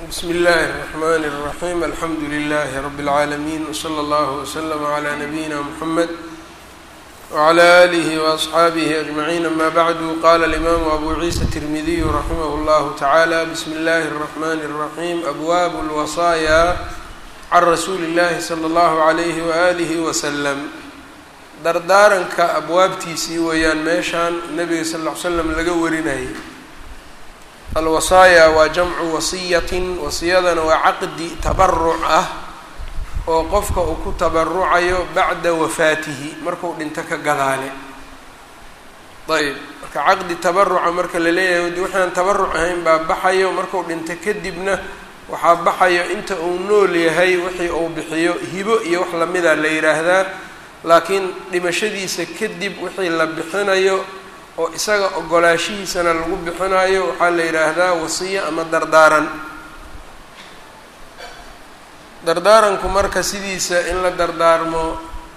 bsm اllahi الرحmn الرaحيم alxamdu لlh رb العaalمين وslى اllه وslm عlى نbyina mحamed وعlى آlih وأصxaabih أجمعين amا bعd qala الإmam أbu ciisa التirmidiy raximh اllah taعalى bsm اllahi الرحmn الرaحيم abwab الوصايا can rasuuli اllahi slى اllah عlyh وآlih وsلم dardaaranka abwaabtiisii weeyaan meeshaan nabiga sal ll ly slam laga warinayay alwasaaya waa jamcu wasiyatin wasiyadana waa caqdi tabaruc ah oo qofka uu ku tabarucayo bacda wafaatihi marku dhinto ka gadaale ayb marka caqdi tabaruca marka la leeyahay waxaan tabaruc ahayn baa baxayo marku dhinto kadibna waxaa baxayo inta uu nool yahay wixii uu bixiyo hibo iyo wax lamida la yidhaahdaa laakiin dhimashadiisa kadib wixii la bixinayo oo isaga ogolaashihiisana lagu bixinayo waxaa la yidhaahdaa wasiyo ama dardaaran dardaaranku marka sidiisa in la dardaarmo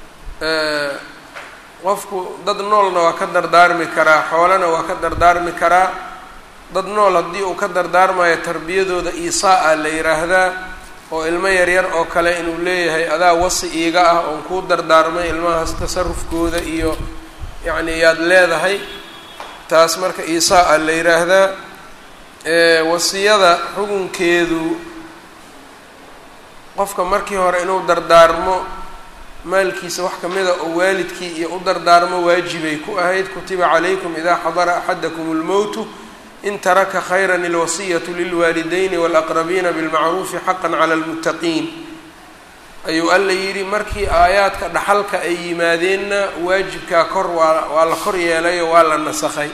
qofku dad noolna waa ka dardaarmi karaa xoolana waa ka dardaarmi karaa dad nool haddii uu ka dardaarmayo tarbiyadooda isaa-a la yidhaahdaa oo ilmo yaryar oo kale inuu leeyahay adaa wasi iiga ah oon kuu dardaarmay ilmahaas tasarufkooda iyo yacni yaad leedahay taas marka isaa-a la yidhaahdaa wasiyada xukunkeedu qofka markii hore inuu dardaarmo maalkiisa wax kamida oo waalidkii iyo u dardaarmo waajibay ku ahayd kutiba calaykum idaa xadara axadakum اlmowtu in taraka khayra ilwasiyatu lilwaalidayni walaqrabiina bilmacruufi xaqan cala lmuttaqiin ayuu alla yidhi markii aayaadka dhaxalka ay yimaadeenna waajibkaa kor waa waa la kor yeelayo waa la nasakhay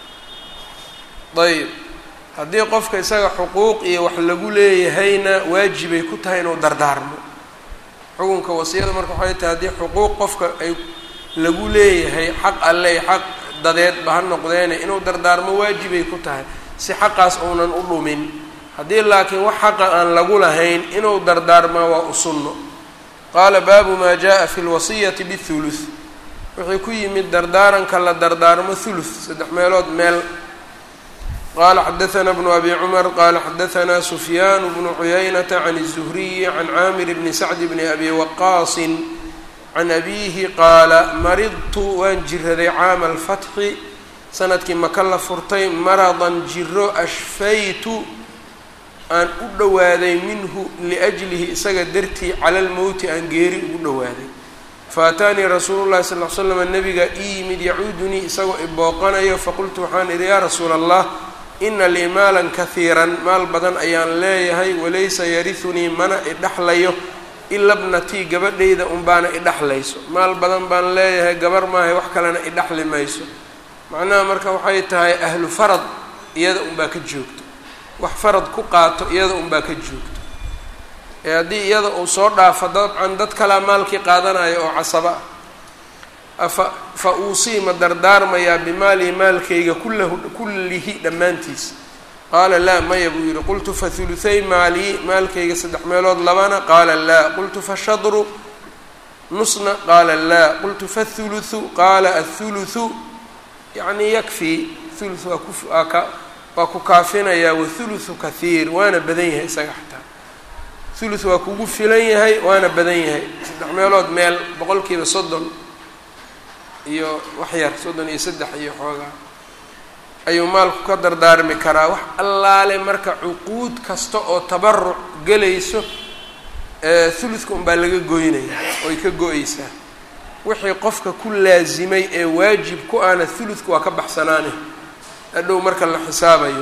ayb haddii qofka isaga xuquuq iyo wax lagu leeyahayna waajibay ku tahay inuu dardaarmo xukunka wasiyada marka waxay tahay haddii xuquuq qofka ay lagu leeyahay xaq alle xaq dadeedba ha noqdeene inuu dardaarmo waajibay ku tahay si xaqaas uunan u dhumin haddii laakiin wax xaqa aan lagu lahayn inuu dardaarmaa waa u sunno qaala baabu maa jaa fi lwasiyati bithuluth wuxuu ku yimid dardaaranka la dardaarmo thuluth saddex meelood meel qala xadaثna bnu abi cumar qala xadaثna sufyaan bnu cuyaynata can الzuhriyi can caamir bni sacd bni abi waqaasin can abiihi qaala maridtu waan jiraday caama alfatxi sanadkii maka la furtay maradan jiro ashfaytu aan u dhowaaday minhu liajlihi isaga dartii cala lmowti aan geeri ugu dhowaaday faataanii rasuulu llahi sal l slam nabiga ii yimid yacuudunii isagoo ibooqanayo faqultu waxaan idhi yaa rasuula allah ina lii maalan kahiiran maal badan ayaan leeyahay walaysa yarisunii mana idhaxlayo ila bnatii gabadhayda unbaana idhaxlayso maal badan baan leeyahay gabar maahay wax kalena idhaxli mayso macnaha marka waxay tahay ahlu farad iyada unbaa ka joogto wax farad ku qaato iyada unbaa ka joogto ee haddii iyada uu soo dhaafo dabcan dad kalaa maalkii qaadanayo oo casaba ah afa fa uusii ma dardaarmayaa bimaalii maalkayga kullahu kullihi dhammaantiisa qaala laa maya buu yihi qultu fa huluthay maalii maalkayga saddex meelood labana qaala laa qultu fashadru nusna qaala laa qultu fahuluthu qaala athuluthu yacni yakfii thuluth waa ku waa ka waa ku kaafinayaa wathuluthu kathiir waana badan yahay isaga xataa thuluth waa kugu filan yahay waana badan yahay saddex meelood meel boqolkiiba soddon iyo wax yar soddon iyo saddex iyo xoogaa ayuu maalku ka dardaarmi karaa wax allaale marka cuquud kasta oo tabaruc gelayso thuluthka unbaa laga goynaya oy ka go-eysaa wixii qofka ku laasimay ee waajib ku ahna thuluthka waa ka baxsanaane hadhow marka la xisaabayo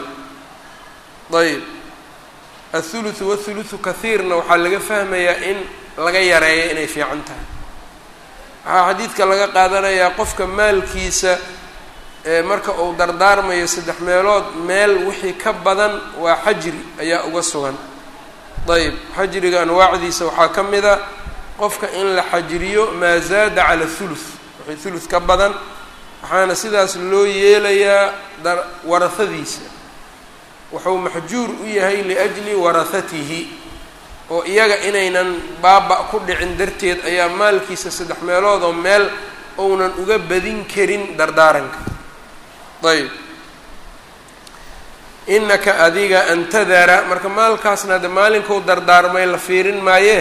ayb athuluthu wathuluthu kathiirna waxaa laga fahmayaa in laga yareeyo inay fiican tahay waxaa xadiidka laga qaadanayaa qofka maalkiisa marka uu dardaarmayo saddex meelood meel wixii ka badan waa xajri ayaa uga sugan ayb xajriga anwaacdiisa waxaa ka mid a qofka in la xajriyo maa zaada cala thuluth wixii thuluth ka badan waxaana sidaas loo yeelayaa warahadiisa wuxuu maxjuur u yahay liajli warahatihi oo iyaga inaynan baaba ku dhicin darteed ayaa maalkiisa saddex meelood oo meel ounan uga badin karin dardaaranka ayb inaka adiga antadara marka maalkaasna de maalinkou dardaarmay la fiirin maayee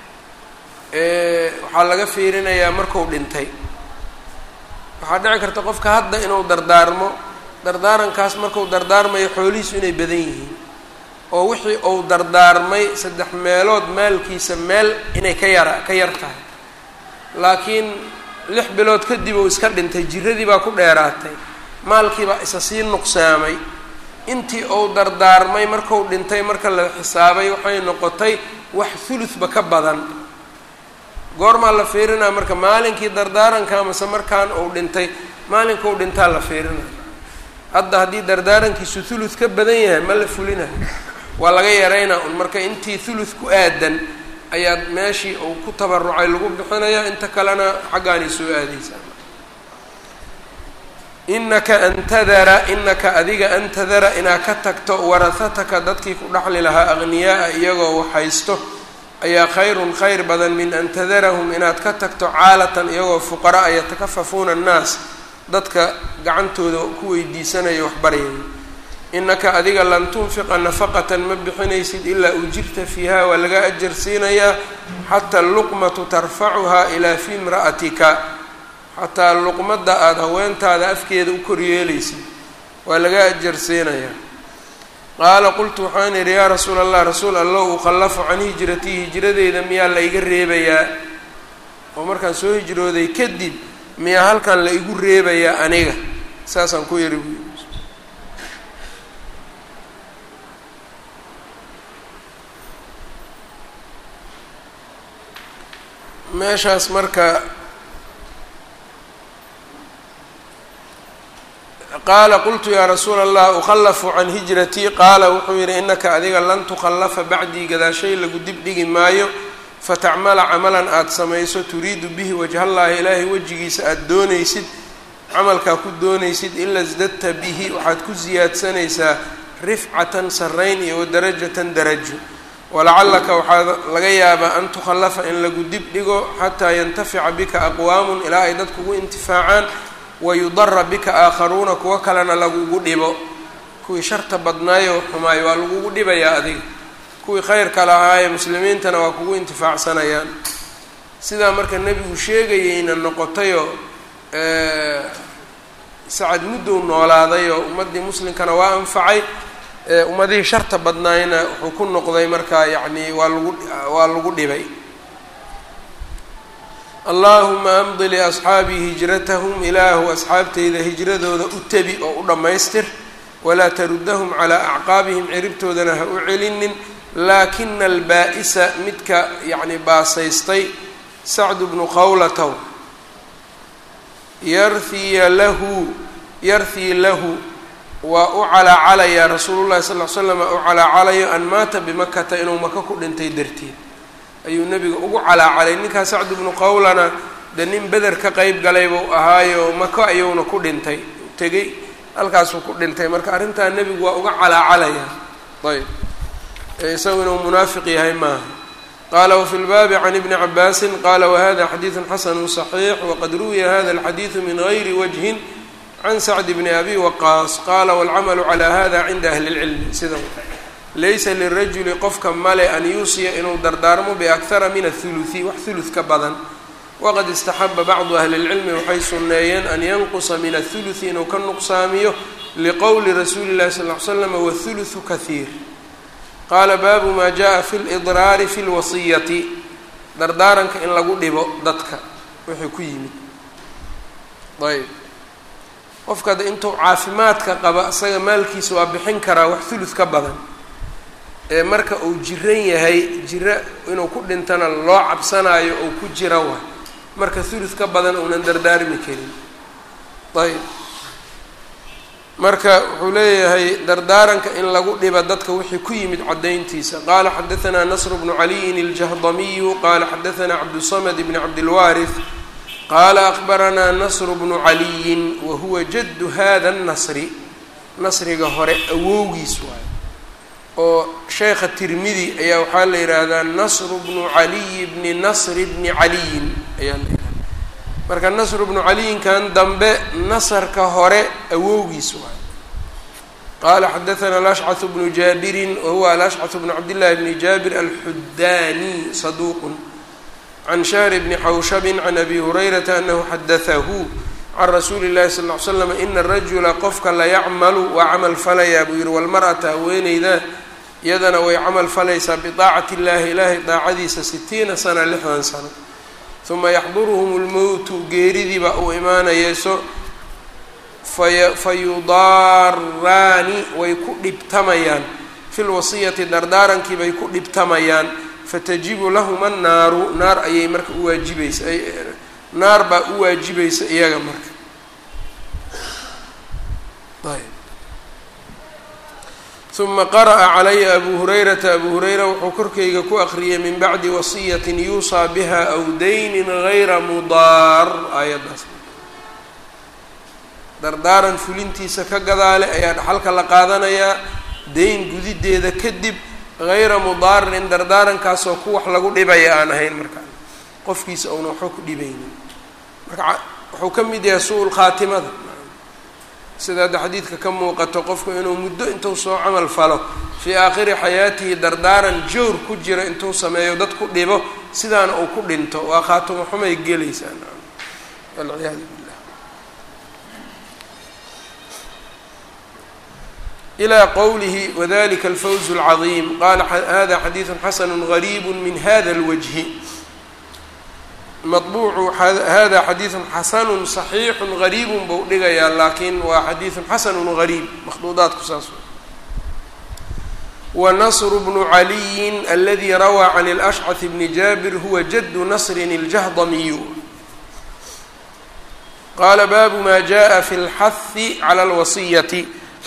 waxaa laga fiirinayaa marku dhintay waxaa dhici karta qofka hadda inuu dardaarmo dardaarankaas marku dardaarmayo xoolihiisu inay badan yihiin oo wixii uu dardaarmay saddex meelood maalkiisa meel inay ka yara ka yar tahay laakiin lix bilood kadib uu iska dhintay jiradii baa ku dheeraatay maalkiibaa isa sii nuqsaamay intii uu dardaarmay marku dhintay marka la xisaabay waxay noqotay wax thuluthba ka badan goormaa la fiirinaa marka maalinkii dardaaranka mase markaan uu dhintay maalinkuu dhintaa la fiirinaya hadda haddii dardaarankiisu thuluth ka badan yahay ma la fulinayo waa laga yaraynaa un marka intii thuluth ku aadan ayaa meeshii uu ku tabarucay lagu bixinaya inta kalena xaggaanay soo aadaysaa inaka antadara inaka adiga antadara inaad ka tagto warahataka dadkii ku dhaxli lahaa aqniyaaa iyagoo waxhaysto ayaa khayrun khayr badan min an tadarahum inaad ka tagto caalatan iyagoo fuqaraa yatakafafuuna annaas dadka gacantooda ku weydiisanaya waxbaryaya inaka adiga lan tunfiqa nafaqatan ma bixinaysid ilaa ujirta fiiha waa laga ajar siinayaa xataa luqmatu tarfacuhaa ilaa fi imra'atika xataa luqmadda aada haweentaada afkeeda u koryeelaysid waa laga ajar siinayaa qaala qultu waxaan idhi yaa rasuula allah rasuul allow ukhallafu can hijratii hijradeyda miyaa la iga reebayaa oo markaan soo hijrooday kadib miyaa halkan la igu reebayaa aniga saasaan ku yidhi buu yidhi meeshaas marka qaala qultu yaa rasuula allah ukhallafu can hijratii qaala wuxuu yidhi inaka adiga lan tukhallafa bacdii gadaashay lagu dib dhigi maayo fatacmala camalan aada samayso turiidu bihi wajhallaahi ilaahay wejigiisa aada doonaysid camalkaa ku doonaysid ila sdadta bihi waxaad ku siyaadsanaysaa rifcatan sarrayn iyo wadarajatan darajo walacallaka waxaa laga yaabaa an tukhallafa in lagu dib dhigo xataa yantafica bika aqwaamun ilaa ay dad kugu intifaacaan wayudara bika aakharuuna kuwo kalena lagugu dhibo kuwii sharta badnaayo xumaayo waa lagugu dhibayaa adiga kuwii khayrka lahaaye muslimiintana waa kugu intifaacsanayaan sidaa marka nebigu sheegayeyna noqotayoo sacad muddow noolaadayoo ummaddii muslimkana waa anfacay ummadihii sharta badnaayna wuxuu ku noqday markaa yacni waa lagu waa lagu dhibay allaahuma amdi liasxaabii hijratahum ilaahu asxaabteyda hijradooda u tebi oo u dhammaystir walaa taruddahum calaa acqaabihim ciribtoodana ha u celinin laakina albaa-isa midka yacni baasaystay sacdu bnu qawlatow yarhiya lahu yarhii lahu waa u calaacalayaa rasuulullahi sal l slam u calaacalayo an maata bimakata inuu maka ku dhintay darteed ayuu nebiga ugu calaacalay ninkaa sacdu bnu qawlana dee nin beder ka qeyb galay buu ahaayo mako ayuuna ku dhintay tegey halkaasuu ku dhintay marka arrintaa nebigu waa uga calaacalayaa ayb isagu inuu munaafiq yahay maaha qaala wafi lbaabi can ibni cabaasin qaala wahada xadiidu xasanu صaxiix waqad ruwiya hada alxadiidu min gayri wajhin can sacd bni abi waqaas qaala walcamalu calaa hada cinda ahli اlcilmi sida laysa lirajuli qofka male an yuusiya inuu dardaarmo biakhara min athuluthi wax thuluth ka badan waqad istaxaba bacdu ahli اlcilmi waxay sunneeyeen an yanqusa min athuluthi inuu ka nuqsaamiyo liqowli rasuuli llahi sal ly slam wathuluthu kahiir qaala baabu maa jaa fi lidraari fi lwasiyati dardaaranka in lagu dhibo dadka wixii ku yimid ayb qofka de intuu caafimaadka qaba isaga maalkiisa waa bixin karaa wax thuluth ka badan ee marka uu jiran yahay jiro inuu ku dhintana loo cabsanaayo ou ku jira waay marka thuluth ka badan uunan dardaarmi karin ayb marka wuxuu leeyahay dardaaranka in lagu dhiba dadka wixii ku yimid caddayntiisa qaala xadaanaa nasr bnu caliyin iljahdamiyu qaala xadaanaa cabdusamad bni cabdilwaarith qaala akbaranaa nasru bnu caliyin wa huwa jaddu hada nasri nasriga hore awowgiis waayo oo sheekha tirmidi ayaa waxaa la yidhaahdaa nasru bnu caliyi bni nasri bni caliyin ayaa la yihahda marka nasru bnu caliyinkan dambe nasarka hore awowgiis waayo qala xadaثna alashcaث bnu jaabirin wahuwa alashcaث bnu cabdillahi bni jaabir alxudaani saduq can shahr bni xawshabi can abi hurayrata anahu xadaثahu can rasuuli اllahi sal ly slam ina rajula qofka layacmalu waa camal falayaa buu yihi walmar'ata haweeneyda iyadana way camal falaysaa biطaacati اllahi ilaahay daacadiisa sitiina sana lixdan sano uma yaxduruhum اlmowtu geeridiiba uu imaanayayso fayudaaraani way ku dhibtamayaan fi lwasiyati dardaarankii bay ku dhibtamayaan fatajibu lahuma annaaru naar ayay marka u waajibaysa naar baa u waajibaysa iyaga marka ayb uma qara'a calaya abu hurayrata abu hurayra wuxuu korkayga ku aqriyay min bacdi wasiyatin yuusaa biha aw daynin gayra mudaar aayaddaas dardaaran fulintiisa ka gadaale ayaa dhaxalka la qaadanayaa dayn gudideeda kadib hayra mudaarin dardaarankaasoo ku wax lagu dhibaya aan ahayn markaa qofkiisa uuna waxba ku dhibaynin marka wuxuu ka mid yahay su-ul khaatimada sida hadda xadiidka ka muuqato qofku inuu muddo intuu soo camal falo fii aakhiri xayaatihi dardaaran jowr ku jira intuu sameeyo dad ku dhibo sidaana uu ku dhinto waa khaatimo xumay gelaysaa walciyaadu billah ilى qowlihi wadalika alfawz اlcaظiim qala hada xadiidu xasanu gariib min hada اlwجhi maطbuucu hada xadiidu xasanu صaxiixu gariibu buu dhigayaa laakiin waa xadiidu xasanu gariib makhduudaadku saas wanasr bnu caliyi aladi rawaa can اlأshcaث bni jaabir huwa jadu nasrin اljahdamiyu qala baabu ma jaءa fi اlxahi calى اlwasiyati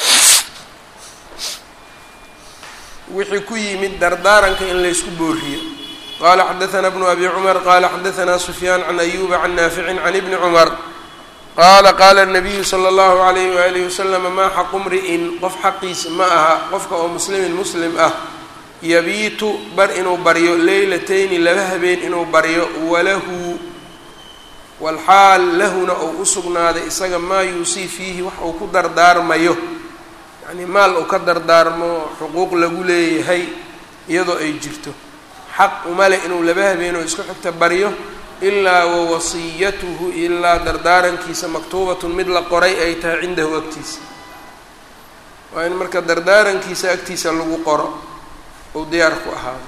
wixii ku yimid dardaaranka in laysku booriyo qala xadaثna bnu abi cumar qala xadaثna sufyaan can ayuba can naaficin can ibni cumar qaala qaala الnabiyu slى اllahu عalayh walihi waslama maa xaqu mri'in qof xaqiis ma aha qofka oo muslimin muslim ah yabiitu bar inuu baryo leylatayni laba habeen inuu baryo walahu walxaal lahuna ou u sugnaaday isaga maa yuusii fiihi wax uu ku dardaarmayo yani maal uu ka dardaarmo xuquuq lagu leeyahay iyadoo ay jirto xaq umale inuu laba habeenoo isku xigta baryo ilaa wawasiyatuhu ilaa dardaarankiisa maktuubatun mid la qoray ay tahay cindahu agtiisa waa in marka dardaarankiisa agtiisa lagu qoro ou diyaar ku ahaado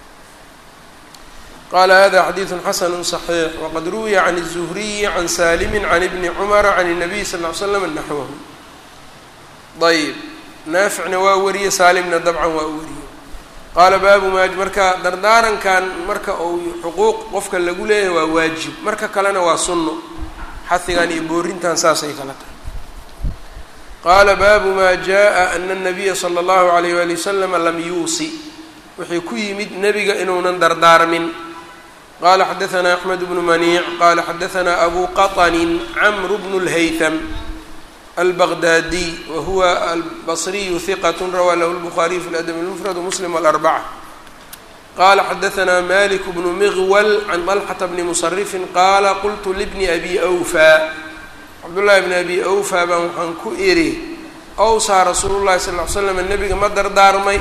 qala hada xadiidu xasanu صaxiix waqad ruwiya can الzuhriyi can salimi can ibni cumara can الnabiy sal ly slam naxwahu ayb naaficna waa wariyey saalimna dabcan waa wariyey qaala baabu maa marka dardaarankan marka uu xuquuq qofka lagu leeyahay waa waajib marka kalena waa sunno xahigan iyo boorintan saasay kala tahay qaala baabu maa jaa ana الnabiya slى اllahu alayh wali waslama lam yuusi wixii ku yimid nebiga inuunan dardaarmin qala xadaثna axmed bnu maniic qala xadaثna abu qaطni cmr bnu اlhaythm albaqdaadiy wahuwa albasriyu hiqat rawaa lahu lbukhaariyu fi ladab اlmufrad muslim wاlarbacة qala xadaثna malik bnu miqwal can طalxata bni musarifin qaala qultu libni abi awfa cabdullahi bni abi awfa baan waxaan ku idhi awsaa rasuulu llahi sal ly slam nebiga ma dardaarmay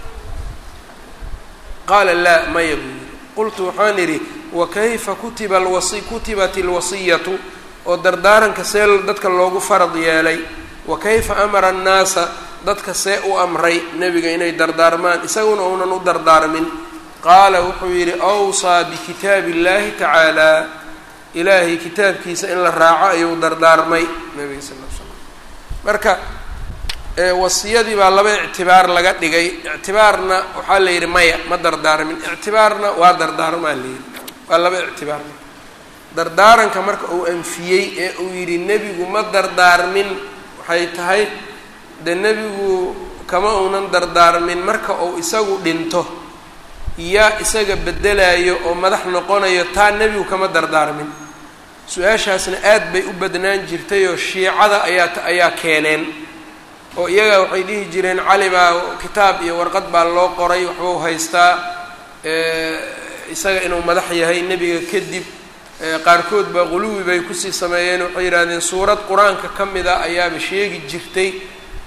qaala laa maya buu yihi qultu waxaan idhi wakayfa kutiba alwasi kutibat اlwasiyatu oo dardaaranka see dadka loogu farad yeelay wa kayfa amara annaasa dadka see u amray nebiga inay dardaarmaan isaguna uunan u dardaarmin qaala wuxuu yidhi awsaa bikitaabi اllahi tacaala ilaahay kitaabkiisa in la raaco ayuu dardaarmay nebiga sal l slam marka wasiyadii baa laba ictibaar laga dhigay ictibaarna waxaa la yidhi maya ma dardaarmin ictibaarna waa dardaarmaa la yidhi waa laba ictibaar dardaaranka marka uu anfiyey ee uu yidhi nebigu ma dardaarmin waxay tahay de nebigu kama uunan dardaarmin marka uu isagu dhinto yaa isaga bedelayo oo madax noqonayo taa nebigu kama dardaarmin su-aashaasna aad bay u badnaan jirtay oo shiicada ayaa ayaa keeneen oo iyaga waxay dhihi jireen cali baa kitaab iyo warqad baa loo qoray waxbuu haystaa isaga inuu madax yahay nebiga kadib qaarkood baa quluwi bay kusii sameeyeen waxay yidhahdeen suurad qur-aanka ka mid a ayaaba sheegi jirtay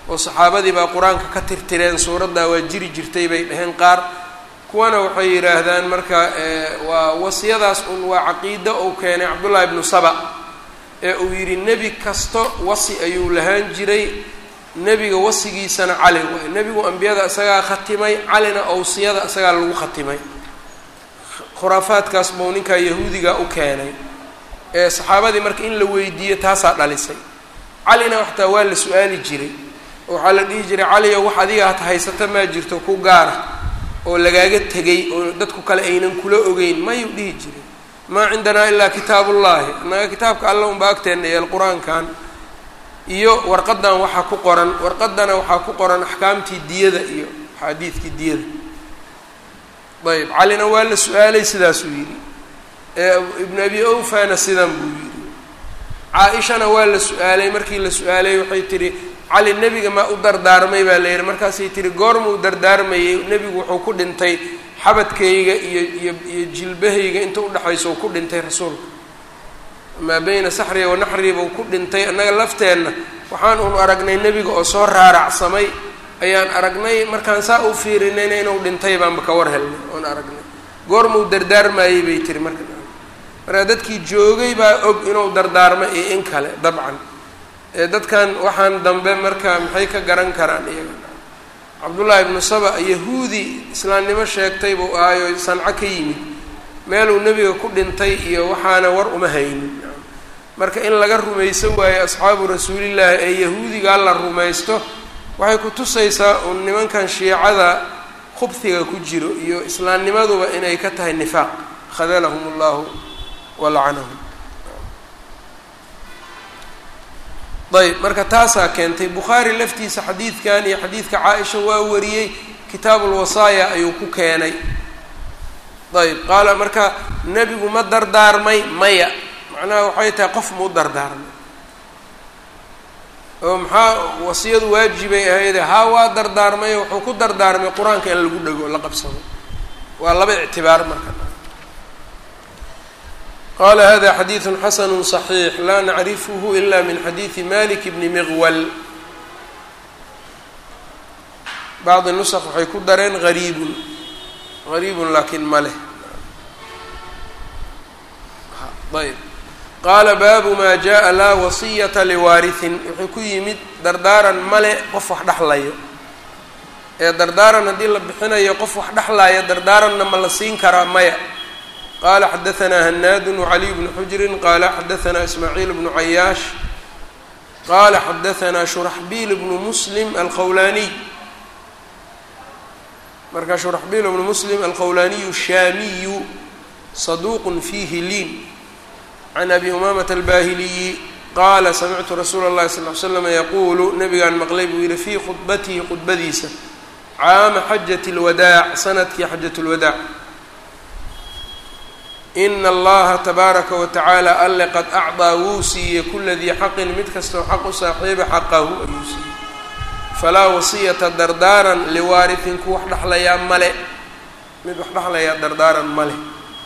oo saxaabadii baa qur-aanka ka tirtireen suuraddaa waa jiri jirtay bay dhaheen qaar kuwana waxay yidhaahdaan marka waa wasiyadaas un waa caqiido uu keenay cabdullaahi ibnu saba ee uu yidhi nebi kasto wasi ayuu lahaan jiray nebiga wasigiisana cali waay nebigu ambiyada isagaa khatimay calina owsiyada isagaa lagu khatimay khuraafaadkaas buu ninkaa yahuudiga u keenay ee saxaabadii marka in la weydiiyo taasaa dhalisay calina waxtaa waa la su-aali jiray oo waxaa la dhihi jiray caliyo wax adiga hata haysata maa jirto ku gaara oo lagaaga tegay oo dadku kale aynan kula ogeyn mayuu dhihi jiray maa cindanaa ilaa kitaabullaahi annaga kitaabka alla unba agteenna eel qur-aankan iyo warqadan waxaa ku qoran warqadana waxaa ku qoran axkaamtii diyada iyo axaadiidkii diyada ayb calina waa la su-aalay sidaasuu yidhi ibnu abi awfana sidan buu yidhi caa-ishana waa la su-aalay markii la su-aalay waxay tihi cali nebiga maa u dardaarmay baa la yidhi markaasay tihi goormuu dardaarmayay nebigu wuxuu ku dhintay xabadkayga iyo iyo iyo jilbahayga inta udhexaysa uu ku dhintay rasuulka maa beyna saxriya wa naxriya buu ku dhintay annaga lafteenna waxaan uun aragnay nebiga oo soo raaracsamay ayaan aragnay markaan saa u fiirinayna inuu dhintay baanba ka war helnay oon aragnay goormuu dardaarmayey bay tiri marka marka dadkii joogay baa og inuu dardaarmo iyo in kale dabcan ee dadkan waxaan dambe marka maxay ka garan karaan iyaga cabdullaahi ibnu saba yahuudi islaamnimo sheegtay buu ahaayo sanco ka yimid meeluu nebiga ku dhintay iyo waxaana war uma haynin marka in laga rumaysan waayo asxaabu rasuulillaahi ee yahuudigaa la rumaysto waxay ku tusaysaa uun nimankan shiicada khubhiga ku jiro iyo islaamnimaduba inay ka tahay nifaaq khadalahum allahu walacanahum ayb marka taasaa keentay bukhaari laftiisa xadiidkan iyo xadiidka caa-isha waa wariyey kitaabulwasaaya ayuu ku keenay ayb qaala marka nebigu ma dardaarmay maya macnaha waxay tahay qof mau dardaarmay oo maxaa wasiyadu waajibay ahayde haa waa dardaarmay wuxuu ku dardaarmay qur-aanka in lagu dhego la qabsado waa laba ictibaar marka qala hada xadiidu xasanu صaxiix laa nacrifhu ila min xadiidi malik bni miqwal bacdi nusq waxay ku dareen gariibun gariibun laakiin ma leh ayb qaala baabu ma jaءa laa wasiyata liwaarihin wuxuu ku yimid dardaaran male qof wax dhexlayo ee dardaaran haddii la bixinayo qof wax dhexlaya dardaaranna ma la siin karaa maya qala xadaanaa hanaadu wcaliy bnu xujrin qala xadaanaa ismaaciil bnu cayaash qala xadaanaa shuraxbiil bnu muslim alqowlaaniy marka shuraxbiil bnu muslim alqowlaaniyu shaamiyu saduuq fiihi liin can abi umamata albahiliyi qaala samictu rasuula اllahi sal l slama yaquulu nabigaan maqlay buu yihi fii khudbatihi khudbadiisa caama xajat اlwadaac sanadkii xajat اlwadaac ina allaha tabaaraka wa tacaala alle qad acdaa wuu siiyey kula dii xaqin mid kastoo xaq u saaxiiba xaqahu ayuu siiyey falaa wasiyata dardaaran liwaarihin ku wax dhexlayaa male mid wax dhexlayaa dardaaran male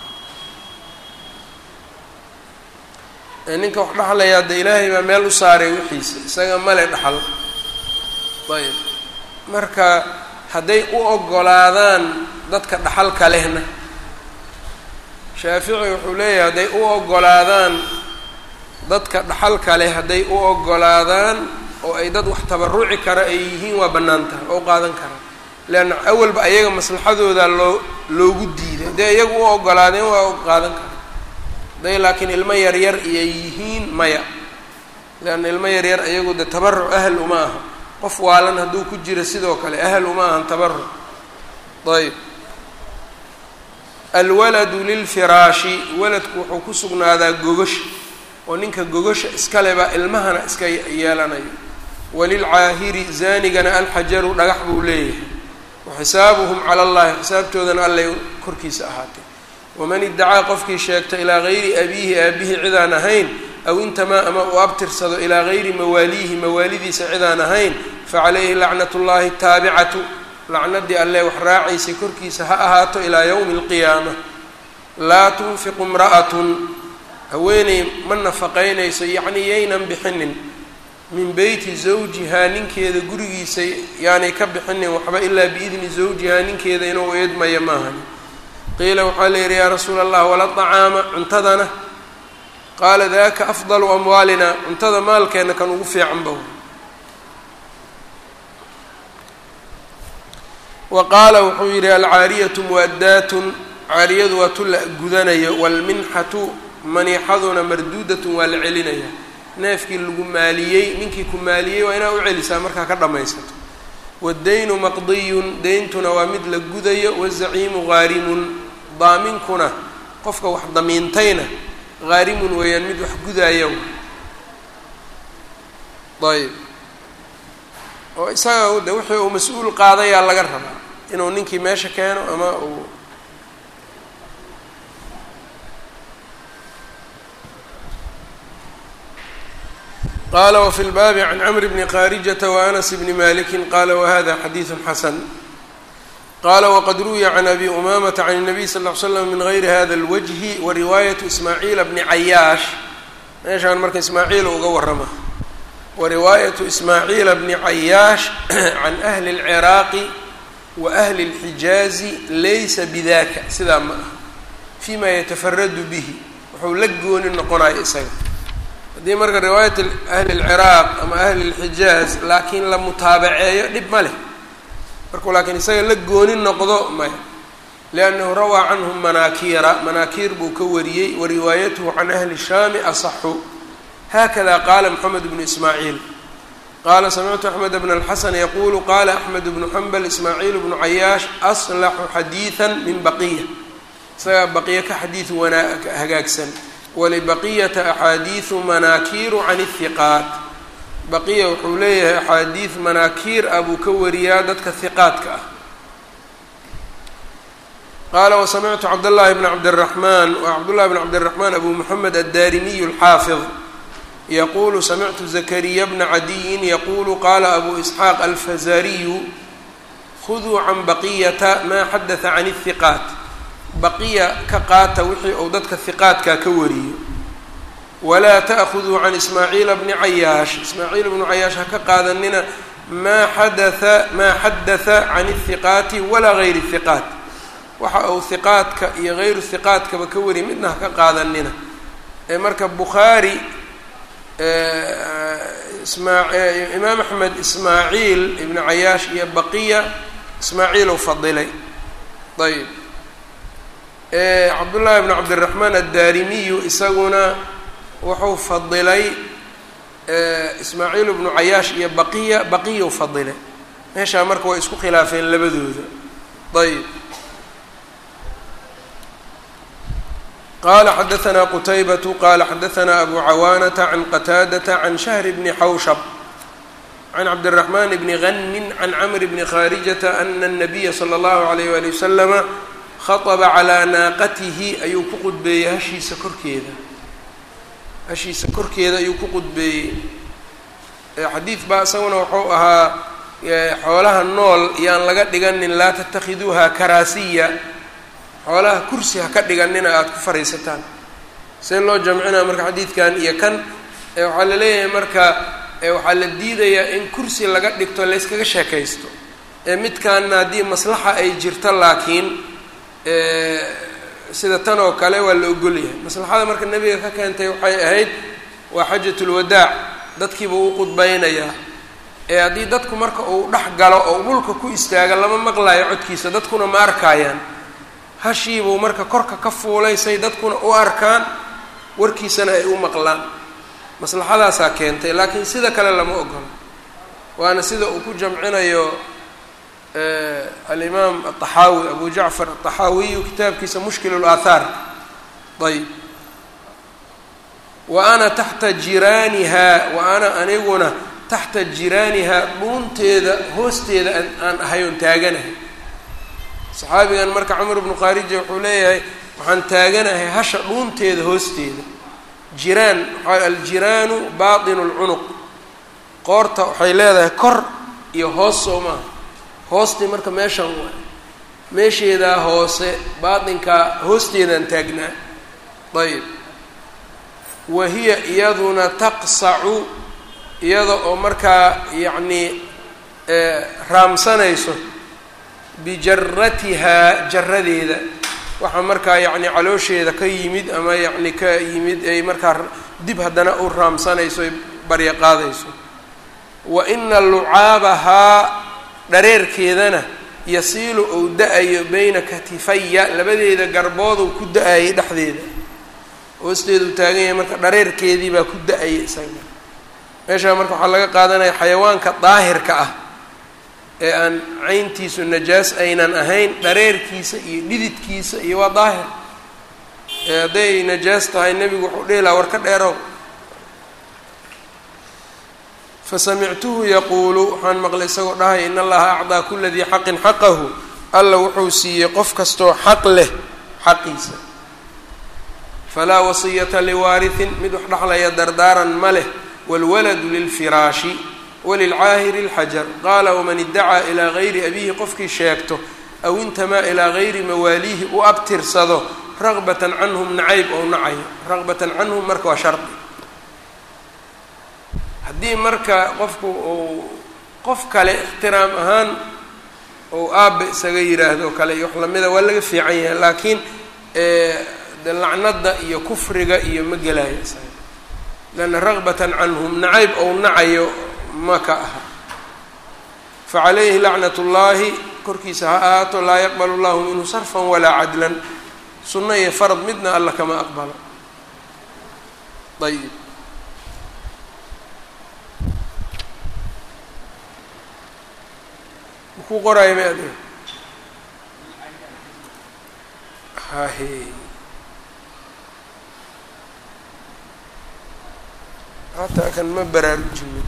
ninka wax dhexlayaa de ilaahay baa meel u saaray wixiisa isaga male dhaxal ayb marka hadday u ogolaadaan dadka dhaxalka lehna shaafici wuxuu leeyahay hadday u ogolaadaan dadka dhaxalka leh hadday u ogolaadaan oo ay dad wax tabaruci kara ay yihiin waa bannaan tahay oo qaadan karaa leanna awalba ayaga maslaxadooda loo loogu diiday hadday iyagu u ogolaadeen waa qaadan kara hadday laakiin ilmo yaryar iyay yihiin maya leanna ilmo yaryar iyagu de tabaruc ahal uma aha qof waalan hadduu ku jiro sidoo kale ahal uma ahan tabaruc ayb alwaladu lilfiraashi waladku wuxuu ku sugnaadaa gogasha oo ninka gogasha iskale baa ilmahana iska yeelanayo walilcaahiri zaanigana alxajaru dhagax buu leeyahay wa xisaabuhum cala allahi xisaabtoodana allay korkiisa ahaatay waman iddacaa qofkii sheegta ilaa gayri abiihi aabihi cidaan ahayn aw intamaa ama uu abtirsado ilaa gayri mawaaliihi mawaalidiisa cidaan ahayn facalayhi lacnat llahi taabicatu lacnadii alle wax raacaysay korkiisa ha ahaato ilaa yowmi alqiyaama laa tunfiqu imra'atun haweeney ma nafaqaynayso yacnii yaynan bixinin min beyti zawjihaa ninkeeda gurigiisa yaanay ka bixinin waxba ilaa biidni zawjihaa ninkeeda inuu eedmaya maahan qiila waxaa la yidhi yaa rasuula allah wala طacaama cuntadana qaala daka afdalu amwaalina cuntada maalkeena kan ugu fiicanba wa qaala wuxuu yidhi alcaariyatu muwaddaatun caariyadu waa tu la gudanayo waalminxatu maniixaduna marduudatun waa la celinaya neefkii lagu maaliyey ninkii ku maaliyey waa inaa u celisaa markaa ka dhammaysato waddaynu maqdiyun deyntuna waa mid la gudayo wazaciimu haarimun daaminkuna qofka wax damiintayna haarimun weeyaan mid wax gudaaya ayb oo isaga de wixii uu mas-uul qaadayaa laga rabaa inuu ninkii meesha keeno ama uu qala wfi lbaabi can cmr bni khaarijata waanas bni maliki qala wahada xadiidu xasan qala wqad ruwiya can abi umamata can الnabiy sal ll ly slam min gayri hada اlwajhi wariwaayatu ismaaciila bni cayaash meeshaan marka ismaaciil uga warama wariwaayatu ismaaciila bni cayaash can ahli اlciraaqi wa ahli اlxijaazi laysa bidaka sidaa ma ah fima yatafaradu bihi wuxuu la gooni noqonaya isaga haddii marka riwaayat ahli اlciraaq ama ahli اlxijaaz laakiin la mutaabaceeyo dhib ma leh markuu laakiin isaga la gooni noqdo maya liannahu rawaa canhum manaakiira manaakiir buu ka wariyey wa riwaayatuhu can ahli shaami asaxu hakada qaala moxamed bnu ismaaciil qaala samictu axmed bn alxasan yaqulu qala axmed bnu xambal ismaaciil bnu cayaash aslaxu xadiida min baqiya isagaa baqiya ka xadiid wanaa hagaagsan walibaqiyata axaadiidu manaakiiru can ihiqaat baqiya wuxuu leeyahay axaadiid manaakiir ah buu ka wariyaa dadka hiqaadka ah qaala wasamictu cabdاllahi bn cabdالraxmaan wa cabdullahi bn cabdالraxmaan abu moxamed addarimiy اlxaafid yaqulu samictu zakariya bna cadiyin yaqulu qala abu isxaaq alfazariyu khuduu can baqiyata ma xadaثa can الhiqaat baqiya ka qaata wixii uu dadka hiqaadka ka wariyo walaa taأkhuduu can ismaaciila bni cayaash ismaaciil bnu cayaash ha ka qaadanina maa xadaa maa xadaثa can الhiqaati walaa gayri الhiqaat waxa uu hiqaadka iyo gayru hiqaadkaba ka wariya midna ha ka qaadanina ee marka bukhaari imaam axmed ismaaciil ibnu cayaash iyo baqiya ismaaciil u fadilay ayb cabdullaahi bn cabdiraxmaan addaarimiyu isaguna wuxuu fadilay ismaaciil bnu cayaash iyo baqiya baqiyau fadilay meeshaa marka way isku khilaafeen labadooda ayb qala xadaثna qutaybatu qala xadaثna abu cawaanata can qataadata can shahr bni xawshab can cabdالraxman bni ganin can camr bni khaarijata ana الnabiya slى اllahu عalayh wali waslama khaطba calىa naaqatihi ayuu ku qudbeeyey hashiisa korkeeda hashiisa korkeeda ayuu ku qudbeeyey xadiid baa isaguna wuxuu ahaa xoolaha nool yaan laga dhiganin laa tatakhiduuha karaasiya xoolaha kursi ha ka dhiganina aada ku fariisataan see loo jamcinaa marka xadiidkan iyo kan waxaa la leeyahay marka waxaa la diidayaa in kursi laga dhigto layskaga sheekaysto ee midkaanna haddii maslaxa ay jirto laakiin sida tan oo kale waa la ogolyahay maslaxada marka nebiga ka keentay waxay ahayd waa xajatulwadaac dadkiibuu u qudbaynayaa ee haddii dadku marka uu dhex galo oo dhulka ku istaaga lama maqlayo codkiisa dadkuna ma arkaayaan hashiibuu marka korka ka fuulaysay dadkuna u arkaan warkiisana ay u maqlaan maslaxadaasaa keentay laakiin sida kale lama ogolo waana sida uu ku jamcinayo alimaam aلطaxaawi abu jacfar aلطaxaawiyu kitaabkiisa mushkil اlaathaar ayb wa ana taxta jiraaniha wa ana aniguna taxta jiraaniha dhuunteeda hoosteeda aan ahay oon taaganahay saxaabigan marka cumar bnu khaarija wuxuu leeyahay waxaan taaganahay hasha dhuunteeda hoosteeda jiraan waxaa aljiraanu baatinu lcunuq qoorta waxay leedahay kor iyo hoos soo maaha hoostii marka meeshan waay meesheedaa hoose baatinkaa hoosteedaan taagnaa ayb wa hiya iyaduna taqsacu iyada oo markaa yacnii raamsanayso bijaratihaa jaradeeda waxaa markaa yacni caloosheeda ka yimid ama yacni ka yimid ay markaa dib haddana u raamsanayso ay barya qaadayso wa ina lucaabahaa dhareerkeedana yasiilu ou da-ayo beyna katifaya labadeeda garbooduu ku da-ayay dhexdeeda hoosteedu taagan yahay marka dhareerkeedii baa ku da-ayay isaga meeshaa marka waxaa laga qaadanaya xayawaanka daahirka ah ee aan cayntiisu najaas aynan ahayn dhareerkiisa iyo dhididkiisa iyo waa daahir ee hadday najaas tahay nebigu wuxuu dhihi lahaa war ka dheerow fasamictuhu yaquulu waxaan maqlay isagoo dhahaya in allaha acdaa kula dii xaqin xaqahu alla wuxuu siiyey qof kastoo xaq leh xaqiisa falaa wasiyata liwaarihin mid wax dhexlaya dardaaran ma leh wاlwaladu lilfiraashi walilcaahiri اlxajar qaala waman iddacaa ilaa gayri abiihi qofkii sheegto aw intamaa ilaa gayri mawaaliihi u abtirsado ragbatan canhum nacayb ou nacayo ragbatan canhum marka waa shardi haddii marka qofku uu qof kale ixtiraam ahaan ou aabbe isaga yiraahdo kale iyo wax lamida waa laga fiican yahay laakiin de lacnada iyo kufriga iyo ma gelayo isaga leanna ragbatan canhum nacayb ou nacayo ma ka aha facalayhi lacnat ullaahi korkiisa ha ahaato laa yaqbal llahu minhu sarfan walaa cadlan sunno iyo farad midna alla kama aqbalo ayib makuu qoraayo ma adiga hahe hataa kan ma baraarujinin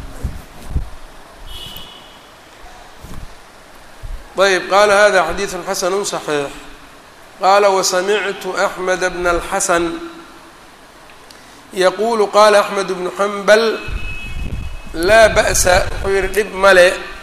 ayb qaala hada xadiiثu xasanu صaxiix qaala wasamictu axmed bna اlxasan yaquulu qaala axmed bnu xambal laa ba'sa wuxuu yihi dhib male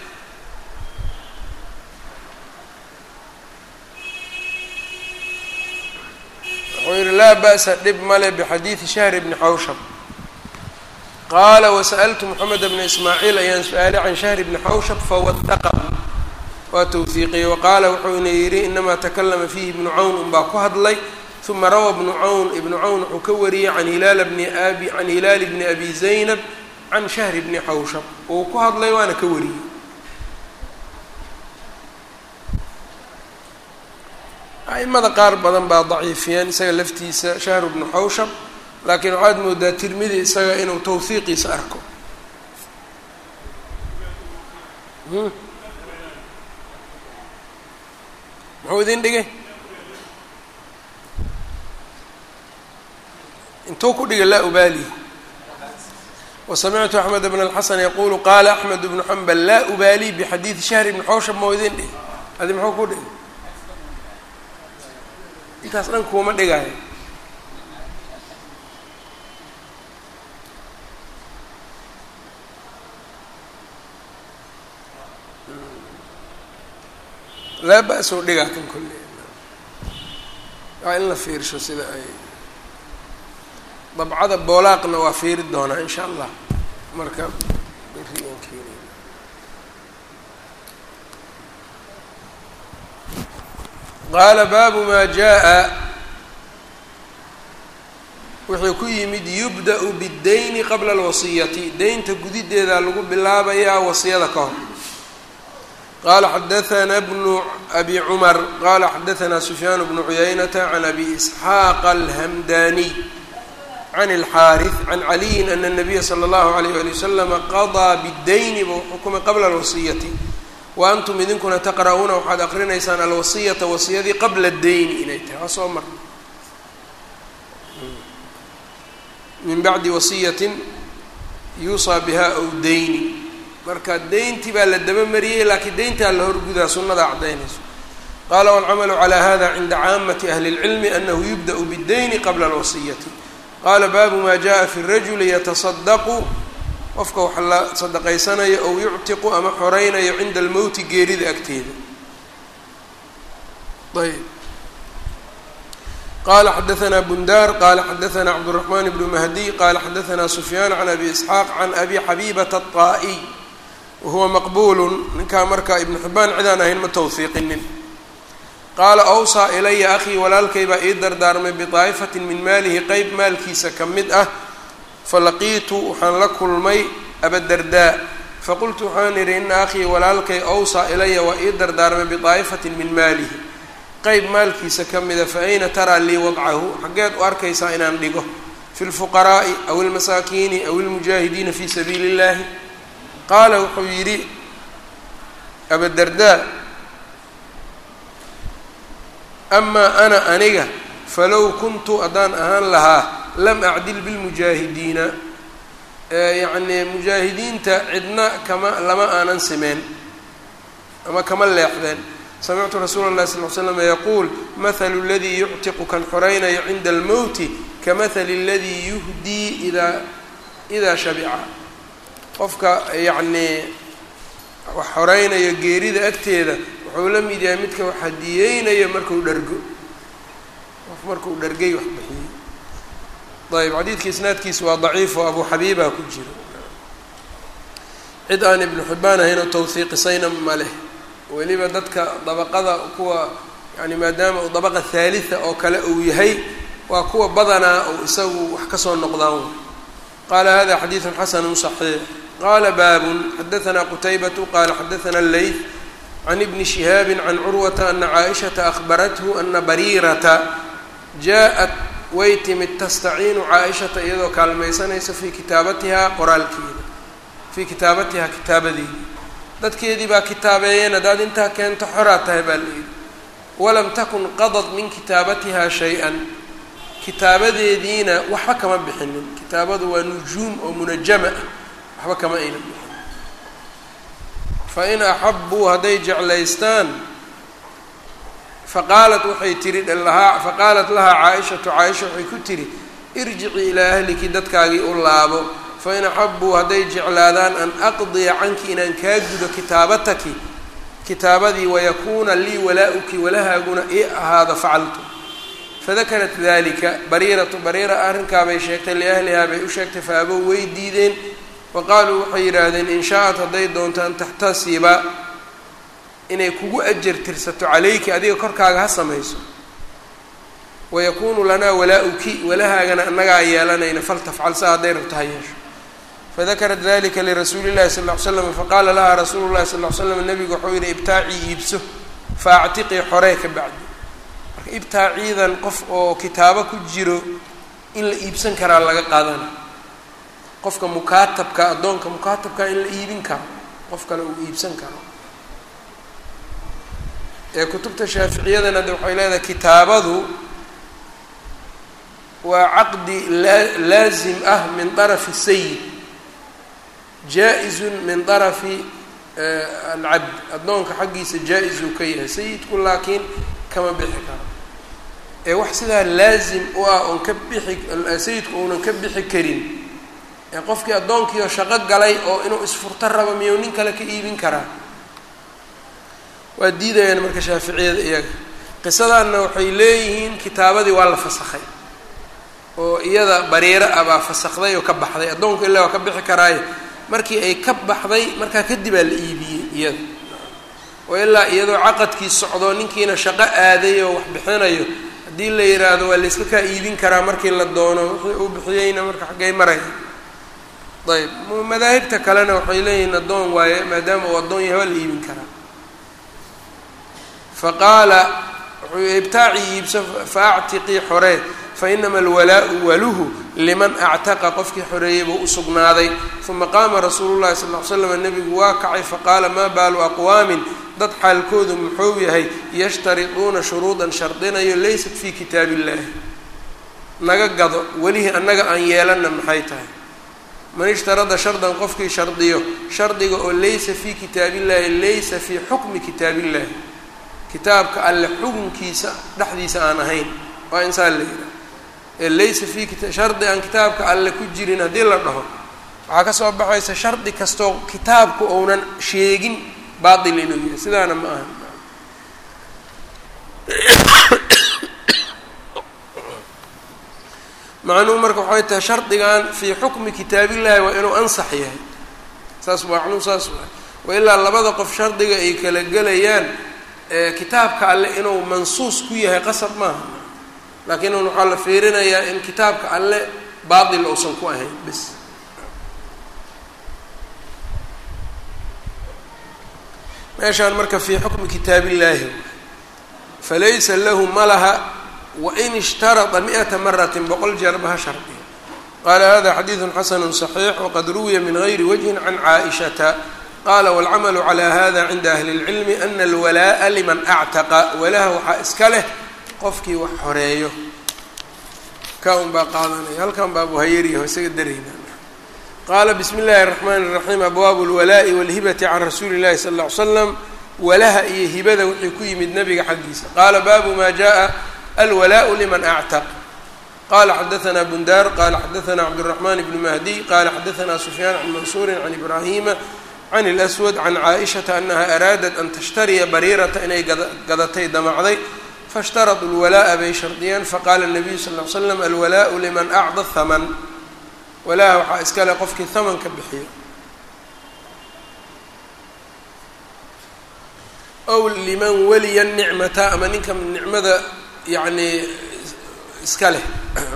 wuxuu yihi laa ba'sa dhib male bxadiiثi shahr bni xawshab qaala wasaأltu moxamed bna ismaaciil ayaan su-aalay can shahr bni xawshab fawadaqahu waa towhiiqiyey waqaala wuxuuna yidhi inamaa takalama fiihi ibnu cawn unbaa ku hadlay uma rawaa ibnu cawn ibnu cawn wuxuu ka wariyey can hilaal bni abi can hilaali bni abi zaynab can shahri bni xawshab uu ku hadlay waana ka wariyey a'imada qaar badan baa daciifiyeen isaga laftiisa shahru bnu xawshab laakiin waxaad moodaa tirmidi isaga inuu towhiiqiisa arko muxuu idin dhigay intuu ku dhigay laa ubaali wasamictu axmed bn اlxasan yaqulu qaala axmed bnu xambal laa ubaali bixadiidi shahri bni xawshab mau idin dhigay adi muxuu ku dhigay intaas dhan kuuma dhigaayo laa ba-soo dhigaa kan kolle waa in la fiirsho sida ay dabcada boolaaqna waa fiiri doonaa in sha allah marka berian keenayna qaala baabu maa jaa wuxuu ku yimid yubda-u biddayni qabla alwasiyati deynta gudideeda lagu bilaabayaa wasiyada ka hor qala xadaثna bnu abi cmar qala xadaثna sufyaan bnu cuyaynata can abi isxaaq alhamdaniy can اlxaariث can caliyin ana الnabiya slى اllahu عalayh ali waslama qaضىa bاdayni buu xukumay qabla اlwasiyati wa antum idinkuna taqra'uuna waxaad aqrinaysaan alwasiyata wasiyadii qabla اdayni inay tahay waa soo marna min bacdi wasiyati yuusaa biha aw dayni marka deyntii baa la dabamariyey laakiin deyntaa la horgudaa sunnadaa caddaynayso qaala walcamalu calaa hada cinda caamati ahli اlcilmi anahu yubda' biddayni qabla alwasiyati qaala baabu maa jaءa fi rajuli yatasadaqu qofka wax la sadaqaysanayo ow yuctiqu ama xoreynayo cinda almowti geerida agteeda ayb qala xadaثna bundar qala xadaثna cabdالرaحman bn mahdiy qala xadaثna sufyaan can abi isxaaq can abi xabibata الطaa'iy wahuwa maqbul ninkaa marka ibnu xibaan cidaan ahayn ma towhiiqinin qaala awsaa ilaya akhii walaalkay baa ii dardaarmay biطaa'ifatin min maalihi qeyb maalkiisa ka mid ah falaqiitu waxaan la kulmay abadardaa faqultu waxaan idhi ina akhii walaalkay awsaa ilaya waa ii dardaarmay biطaa'ifatin min maalihi qeyb maalkiisa ka mida fa ayna taraa lii wadcahu xaggeed u arkaysaa inaan dhigo fi lfuqaraa'i aw ilmasaakiini aw ilmujaahidiina fi sabiili اllahi qaala wuxuu yidhi abadardaa amaa ana aniga falow kuntu haddaan ahaan lahaa lam acdil bilmujaahidiina yacnii mujaahidiinta cidna kama lama aanan simeen ama kama leexdeen samictu rasuula اllahi sal l slam yaquul mathalu اladii yuctiqu kan xoraynayo cinda almowti kamahali اladii yuhdii idaa idaa shabica qofka yacnii wax xoreynayo geerida agteeda wuxuu la mid yahay midka wax hadiyeynayo marku dhargo qof markuu dhargay wax bixiyey ayb xadiidka isnaadkiisa waa daciif oo abu xabiiba ku jiro cid aan ibnu xibaan ahayn oo tawhiiqisayna ma leh weliba dadka dabaqada kuwa yani maadaama uu dabaqa haalida oo kale uu yahay waa kuwa badanaa ou isagu wax kasoo noqdaan qaala hada xadiidu xasanu صaxiix qala baabun xadaثna qutaybatu qala xadaثna leyth can ibni shihaabi can curwata ana caaishata ahbarathu ana bariirata jaaءat way timid tastaciinu caaishata iyadoo kaalmaysanaysa fii kitaabatihaa qoraalkeeda fii kitaabatihaa kitaabadeeda dadkeedii baa kitaabeeyeen haddaad intaa keento xoraa tahay baa la yidhi walam takun qadad min kitaabatihaa shay-an kitaabadeediina waxba kama bixinin kitaabadu waa nujuum oo munajama ah waxba kama ayna bixin fa in axabuu hadday jeclaystaan faqaalat waxay tihi lahaa faqaalat lahaa caaishatu caaisha waxay ku tihi irjicii ilaa ahliki dadkaagii u laabo fain axabuu hadday jeclaadaan an aqdiya canki inaan kaa gudo kitaabataki kitaabadii wayakuuna lii walaa-uki walahaaguna ii ahaado facaltu fadakarat dalika bariiratu bariira arrinkaabay sheegtay liahlihaa bay u sheegtay fa abow way diideen wa qaaluu waxay yidhaahdeen in shaa-at hadday doonto an taxtasiba inay kugu ajar tirsato calayki adiga korkaaga ha samayso wayakuunu lanaa walaa-uki walahaagana annagaa yeelanayna faltafcal sa hadday rabto ha yeesho fadakarat dalika lirasuuli llahi sal ll ly slam faqaala lahaa rasuulu llahi sal ll ly slam nabigu wuxuu yihi ibtaacii iibso fa actiqii xoree ka bacdi marka ibtaaciidan qof oo kitaabo ku jiro in la iibsan karaa laga qaadana qofka mukaatabka addoonka mukaatabka in la iibin karo qof kale uu iibsan karo ee kutubta shaaficiyadana de waxay leedahay kitaabadu waa caqdi laa laazim ah min darafi sayid jaa-izun min darafi alcabd addoonka xaggiisa jaa-izuu ka yahay sayidku laakiin kama bixi karo ee wax sidaa laazim u ah oon ka bixi sayidku uunan ka bixi karin ee qofkii addoonkiioo shaqo galay oo inuu isfurto rabo miyuu nin kale ka iibin karaa waa diidayaan marka shaaficiyada iyaga qisadaanna waxay leeyihiin kitaabadii waa la fasakhay oo iyada bariiro ah baa fasakday oo ka baxday addoonku ilaa waa ka bixi karaaye markii ay ka baxday markaa kadibaa la iibiyey iyada oo ilaa iyadoo caqadkii socdo ninkiina shaqo aaday oo wax bixinayo haddii la yidhaahdo waa layska kaa iibin karaa markii la doono wixii uu bixiyeyna marka xaggay maraya ayb madaahibta kalena waxay leeyihiin addoon waaye maadaama uu addoon yahay waa la iibin karaa faqaala wuxuu ibtaacii iibso fa actiqii xoree fainama alwalaau waluhu liman actaqa qofkii xoreeyey buu usugnaaday uma qaama rasuulu llahi sal l slam nebigu waa kacay faqaala maa baalu aqwaamin dad xaalkoodu muxuu yahay yashtariduuna shuruudan shardinayo laysat fii kitaab illahi naga gado welihii annaga aan yeelanna maxay tahay man ishtarada shardan qofkii shardiyo shardiga oo laysa fii kitaabillahi laysa fii xukmi kitaabillahi kitaabka alle xukunkiisa dhexdiisa aan ahayn waa insaan la yidhaha ee laysa fii kita shardi aan kitaabka alle ku jirin haddii la dhaho waxaa ka soo baxaysa shardi kastoo kitaabku ounan sheegin baatil inuu yahay sidaana ma aha macnuhu marka waxay tahay shardigan fii xukmi kitaabillahi waa inuu ansax yahay saas macnuhu saas waa wailaa labada qof shardiga ay kala gelayaan kitaabka alle inuu mansuus ku yahay qasab maaha laakiin un waxaa la fiirinayaa in kitaabka alle baatil uusan ku ahayn bis meeshaan marka fii xukmi kitaabillaahi falaysa lahu malaha wain ishtarada mi'ata maratin boqol jeerba ha shardiya qaala hada xadiidu xasanu صaxiix waqad ruwiya min gayri wajhin can caaishata qala wاlcamalu calى hada cinda ahli اlcilmi ana alwalaa'a liman actaqa walaha waxaa iska leh qofkii wax xoreeyo ka un baa qaadanaya halkan baa buhayariyaho isaga darayna qaala bismi اllahi الraxman الraxiim abwaabu اlwalaa'i wاlhibati can rasuuli اllahi sal اه ly slam walaha iyo hibada wixii ku yimid nabiga xaggiisa qaala baabu ma jaءa alwalaaءu liman actaq qala xadaثna bundar qala xadaثna cabdالرaحman bn mahdi qala xadaثna sufyaan can mansuuri can ibrahima can اlأswad can caaئishaةa anaha araadat an tashtariya bariirata inay gadatay damacday faاshtaraduu اlwalaaءa bay shardiyeen faqala الnabiyu sal ly slam alwalaaءu liman acda haman walaha waxaa iska le qofkii hamanka bixiyo ow liman waliya nicmata ama ninka nicmada yacni iska leh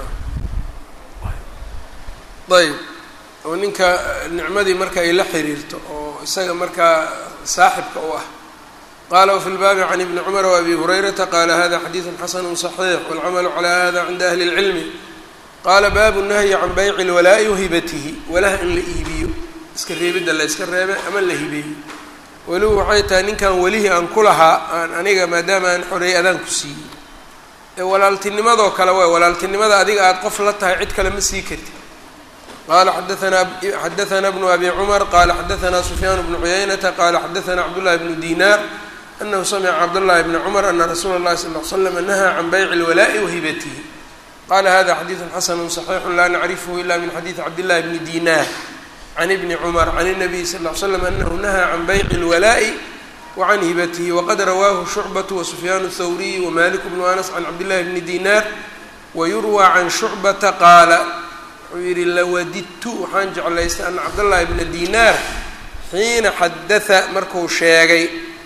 ayb oo ninka nicmadii marka ay la xiriirto oo isaga markaa saaxibka u ah qala wfi lbaabi can ibni cumar wabi hurayrata qala hada xadiidu xasanu صaxiix wاlcamalu calى hada cinda ahli اlcilmi qaala baabu nahyi can bayci اlwalaa'i wahibatihi walaha in la iibiyo iska reebidda la iska reebe ama la hibeeyo weligu waxay tahay ninkan welihii aan ku lahaa aan aniga maadaama aan xoreeyey adaan ku siiyey ee walaaltinimadoo kale waay walaaltinimada adiga aada qof la tahay cid kale ma sii kartid qala xadaanaa xadaثna bnu abi cumar qala xadaثna sufyaan bnu cuyaynata qala xadaثna cabdullahi bnu dinar anahu samica cabdullahi bni cumar ana rasuula اllahi sal ly slam nahaa can bayci اlwalaa'i wahibatihi qala hada xadiidu xasanu صaxiixu la nacrifhu ila min xadiidi cabdillahi bni dinar can ibni cumar can الnabiy sal ly slam anahu nahaa can bayci اlwalaa'i wacan hibatihi waqad rawaahu shucbatu wasufyaan الthawriy wamalik bnu anas can cabdillahi bni dinar wayurwى can shucbata qaala wuxuu yidhi lawadidtu waxaan jeclaystay ana cabdاllahi bna dinar xiina xadaثa marku sheegay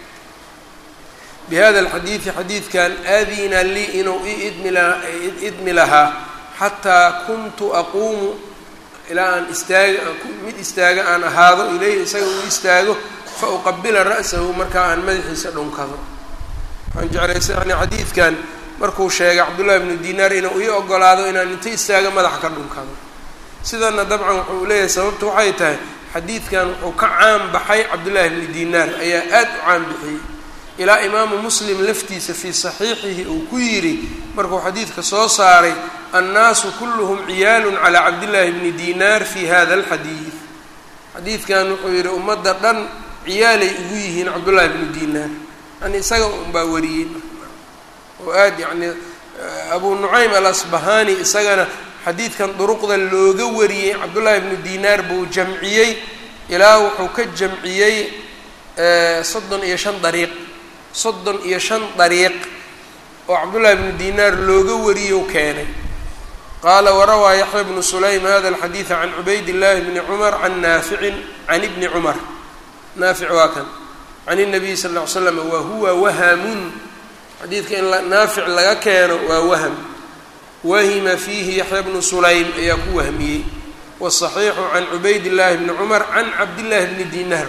bihada alxadiidi xadiidkan aadina lii inuu i idmi la idmi lahaa xataa kuntu aquumu ilaa aan istaaga mid istaaga aan ahaado ilayhi isaga uu istaago fa uqabila ra'sahu markaa aan madaxiisa dhunkado waxaan jeclaystay yani xadiidkan markuu sheegay cabdullahi bnu dinaar inuu ii ogolaado inaan inta istaaga madaxa ka dhunkado sidana dabcan wuxuu leeyahay sababtu waxay tahay xadiidkan wuxuu ka caan baxay cabdullahi bni dinaar ayaa aad u caan bixiyey ilaa imaamu muslim laftiisa fii saxiixihi uu ku yidhi markuu xadiidka soo saaray annaasu kulluhum ciyaalun calaa cabdillaahi bni dinaar fi hada alxadiid xadiidkan wuxuu yidhi ummadda dhan ciyaalay ugu yihiin cabdullaahi bnu dinaar yani isaga unbaa wariyey oo aad yacni abu nucaym alasbahani isagana xadiidkan duruqda looga wariyey cabdullaahi bnu dinaar buu jamciyey ilaa wuxuu ka jamciyey soddon iyo shan dariiq soddon iyo shan dariiq oo cabdullaahi bnu dinaar looga wariyow keenay qaala warawaa yaxya bnu sulaym hada alxadiida can cubayd llaahi bni cumar can naaficin can ibni cumar naafic waa kan can الnabiy sal ll ly slam wa huwa wahamun xadiidka in naafic laga keeno waa wahm wahima fiihi yaxya bnu sulaym ayaa ku wahmiyey wالصaxiixu can cubayd llaahi bni cumar can cabdillaahi bni dinaar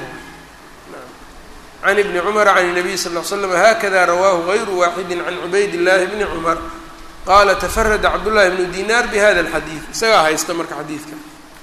can ibni cumar can الnabiy sal ll ly slam hakada rawaahu غayru waaxidi can cubayd llaahi bni cumar qaala tafarada cabdullahi bnu dinaar bihada اlxadiid isagaa haysta marka xadiidka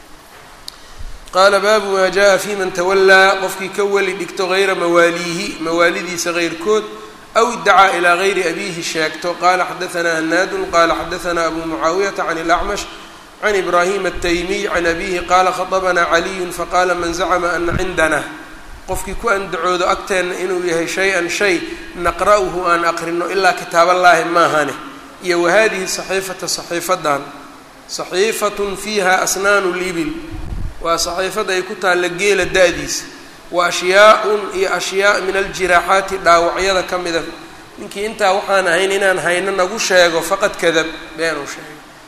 qaala baabu maa jaءa fi man tawallaa qofkii ka weli dhigto hayra mawaaliihi mawaalidiisa heyrkood aw idacaa ilaa gayri abiihi sheegto qaala xadaثna hanaadun qala xadaثna abu mucaawiyata can اlacmash can ibraahim الtaymiy can abihi qaala khaطbna caliyu faqala man zacma ana cindana qofkii ku andacoodo agteenna inuu yahay shay-an shay naqra'uhu aan aqrino ilaa kitaaballaahi maahane iyo wahadihi saxiifata saxiifadan saxiifatun fiiha asnaanu libil waa saxiifada ay ku taalla geela da-diisa wa ashyaa-un iyo ashyaa min aljiraaxaati dhaawacyada ka mida ninkii intaa waxaan ahayn inaan hayno nagu sheego faqad kadab beenuu sheegay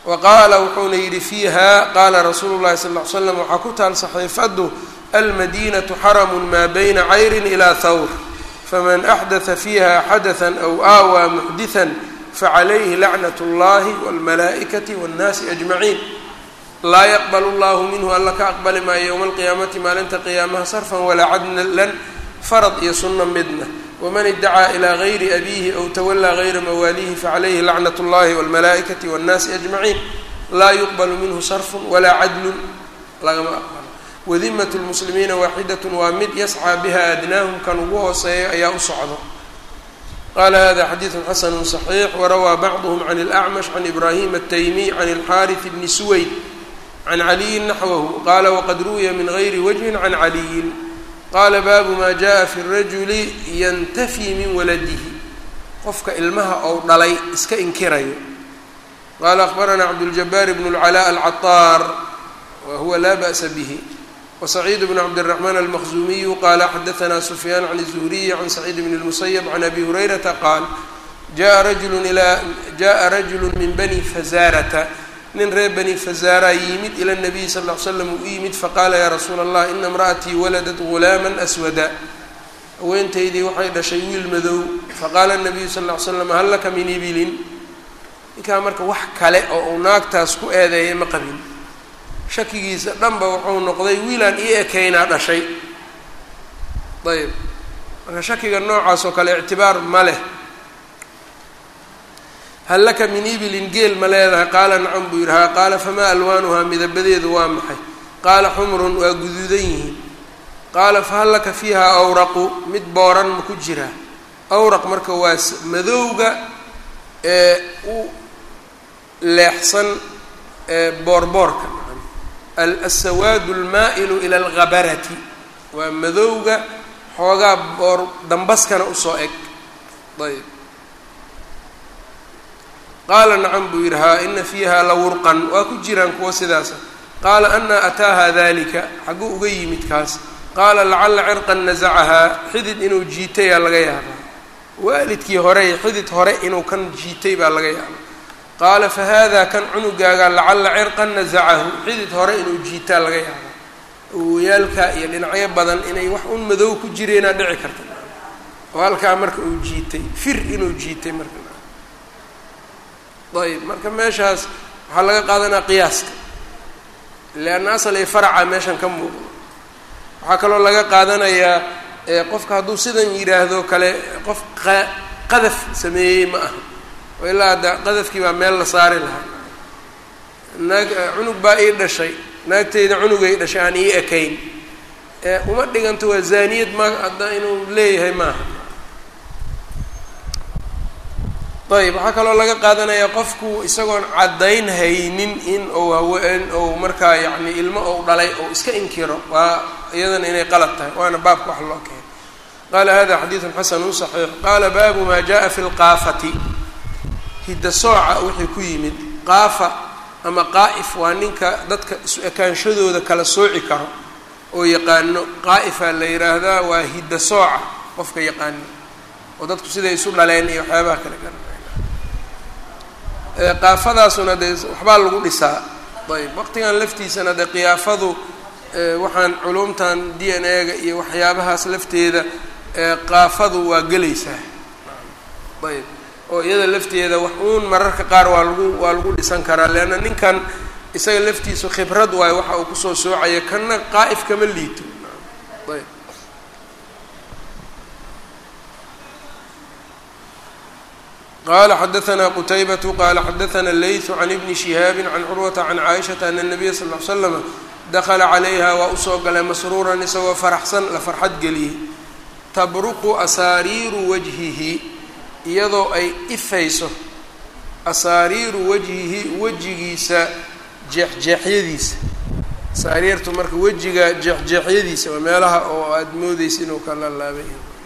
wa qaala wuxuuna yidhi fiiha qaala rasuulu llahi sal ll ly slam waxaa ku taal saxiifadu almadinatu xaramun maa bayna cayrin ilaa thawr faman axdatha fiiha xadatha aw aawaa muxdithan facalayhi lacnat اllahi wاlmalaa'ikati wاnnaasi ajmaciin laa yaqbal llahu minhu alla ka aqbali maayo yowma alqiyaamati maalinta qiyaamaha sarfan walaa cadlan farad iyo sunno midna waman idacaa ilaa gayri abiihi aw tawallaa gayra mawaalihi facalayhi lacnat اllahi wاlmalaa'ikati wاnnaasi ajmaciin laa yuqbalu minhu sarfun walaa cadlun lagama aqbalo wadimat lmuslimiina waaxidat waa mid yascaa biha adnaahum kan ugu hooseeya ayaa u socdo qala hada xadiidu xasanu صaxiix warawaa bacduhm can اlأcmash can ibrahim الtaymiy can اlxariث bni suwayd can caliyin naxwahu qala waqad ruwiya min gayri wajhin can caliyin qala baabu ma jaءa fi الrajuli yantafii min waladihi qofka ilmaha ou dhalay iska inkirayo qala akhbarana cabdاljabaar bn اlclاء alcaطaar wa huwa la ba'sa bih وسعيد بن عبد الرحمن المخزومي قال xdثna سفyان عن الزهري عن سعيد بن المسيب عن أbي هريرةa qاaل جaءa رجل إلى جaءa رجل min بني فزاrةa nin reer bني فزاra yimid ilى النبي صلى اه عل سلم u yimid faqاla ya رsuul الlah إna امرأتي wلدت غuلاama أسودا haweentaydii waxay dhashay wiil madow faqاla النبiyu صلى اه عل سلم hal laka min ibilin ninkaa marka wax kale oo uu naagtaas ku eedeeyay ma qabin shakigiisa dhanba wuxuu noqday wiilaan ii ekaynaa dhashay ayb marka shakiga noocaas oo kale ictibaar ma leh hal laka min ibilin geel ma leedahay qaala nacam buu yidhi haa qaala famaa alwaanuhaa midabadeedu waa maxay qaala xumrun waa guduudan yihiin qaala fahal laka fiiha awraqu mid booran ma ku jiraa awraq marka waa madowga ee u leexsan boorboorka alsawaadu almaa'ilu ila alghabarati waa madowga xoogaa boor dambaskana usoo eg ayb qaala nacam buu yidhi haa ina fiiha la wurqan waa ku jiraan kuwa sidaasa qaala anaa ataaha dalika xagguu uga yimid kaas qaala lacalla cirqan nasacahaa xidid inuu jiitayaa laga yaabaa waalidkii hore xidid hore inuu kan jiitay baa laga yaabaa qaala fa hada kan cunugaaga lacalla cirqan nasacahu xidid hore inuu jiitaa laga yaaba awooyaalka iyo dhinacyo badan inay wax un madow ku jireenaa dhici karta oo halkaa marka uu jiitay fir inuu jiitay marka ayb marka meeshaas waxaa laga qaadanaa qiyaaska leanna asal iyo faraca meeshan ka muuqdo waxaa kaloo laga qaadanayaa qofka hadduu sidan yidhaahdo kale qof qadaf sameeyey ma aha oo ilaa hadda qadafkii baa meel la saari lahaa naag cunug baa ii dhashay naagteyda cunugay dhashay aan ii ekayn uma dhiganto waa zaaniyad ma hadda inuu leeyahay maaha ayb waxaa kaloo laga qaadanayaa qofku isagoon caddayn haynin in ou haween ou markaa yacni ilmo ou dhalay ou iska inkiro waa iyadana inay qalad tahay waana baabka wax loo keenay qaala hada xadiidun xasanu saxiix qaala baabu maa jaءa fi lqaafati hidda sooca wixii ku yimid qaafa ama qaa'if waa ninka dadka isu ekaanshadooda kala sooci karo oo yaqaano qaa'ifaa la yidhaahdaa waa hidda sooca qofka yaqaano oo dadku siday isu dhaleen iyo waxyaabaha kale garanaya qaafadaasuna dee waxbaa lagu dhisaa ayb waqtigan laftiisana dee qiyaafadu waxaan culumtan d n a-ga iyo waxyaabahaas lafteeda qaafadu waa gelaysaa ayb oo iyada lafteeda wax uun mararka qaar waa lagu waa lagu dhisan karaa leanna ninkan isaga laftiisu khibrad waayo waxa uu kusoo soocaya kanna qaa'if kama liito ayb qala xadaثna qtaybaة qala xadaثna layثu can ibni شihaabi can curwata can caaishaةa ana الnabiya sal ly slama dakla calayha waa usoo galay masruuran isagoo faraxsan la farxad geliyey tabruqu asaariiru wajhihi iyadoo ay ifayso asaariiru wajhihi wejigiisa jeexjeexyadiisa asaariirtu marka wejiga jeexjeexyadiisa waa meelaha oo aada moodeysa inuu kala laabay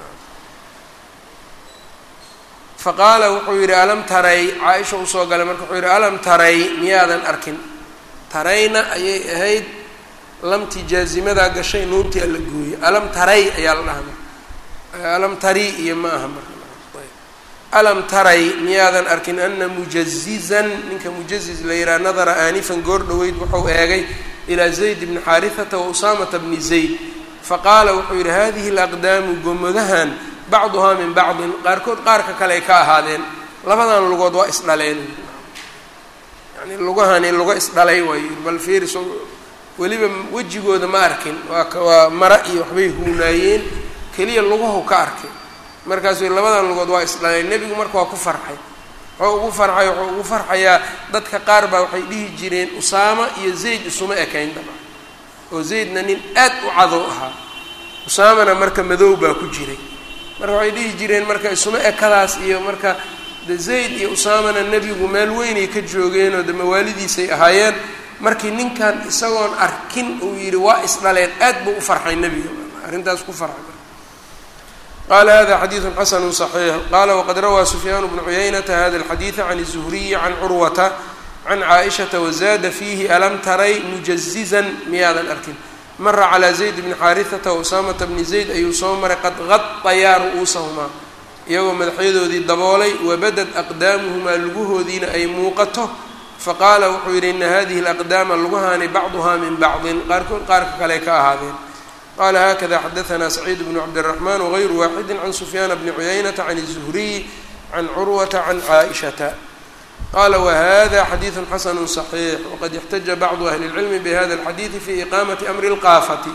faqaala wuxuu yidhi alam taray caaisha usoo galay marka wuxuu yidhi alam taray miyaadan arkin tarayna ayay ahayd lamtii jaazimadaa gashay nuuntii alla gooyey alam taray ayaa la dhahaa marka alam tari iyo ma aha marka alam taray miyaadan arkin ana mujazizan ninka mujaziz la yidhaha nadara aanifan goor dhoweyd wuxuu eegay ilaa zayd bni xaarihata wa usaamata bni zayd faqaala wuxuu yidhi hadihi alaqdaamu gomodahan bacduhaa min bacdin qaarkood qaarka kale ay ka ahaadeen labadan lugood waa isdhaleen yani lugahani luga isdhalay waayo bal fiiriso weliba wejigooda ma arkin waa waa mara iyo waxbay huunaayeen keliya lugahu ka arkay markaasuu labadan lugood waa isdhaleen nebigu marka waa ku farxay wuxuu ugu farxay wuxuu ugu farxayaa dadka qaar baa waxay dhihi jireen usaama iyo zayd isuma ekayn daba oo zaydna nin aad u cadow ahaa usaamana marka madow baa ku jiray marka waxay dhihi jireen marka isuma ekadaas iyo marka de zayd iyo usaamana nebigu meel weynay ka joogeenoo de mawaalidiisay ahaayeen markii ninkan isagoon arkin uu yidhi waa isdhaleen aad buu u farxay nebiga arrintaas ku farxay qala hada xadiidu xasanu صaxiix qala waqad rawaa sufyaan bnu cuyaynata hada alxadiida can الzuhriyi can curwata can caaishata wazada fiihi alam taray mujazizan miyaadan arkin mara calaa zayd bni xaarihata wausaamata bni zayd ayuu soo maray qad qadayaa ru'uusahumaa iyagoo madaxyadoodii daboolay wabadad aqdaamuhumaa lugahoodiina ay muuqato faqaala wuxuu yidhi ina hadihi alaqdaama lugahaani bacduhaa min bacdin qaarkood qaarka kale ka ahaadeen qala hakada xadaanaa saciid bnu cabdiraxmaan wagayru waaxidi can sufyaana bni cuyaynata can الzuhriy can curwata can caaishata qala whada xadiidu xasanu صaxiix waqad ixtaja bacdu ahli اlcilmi bihada اlxadiidi fi iqaamati amri اlqaafati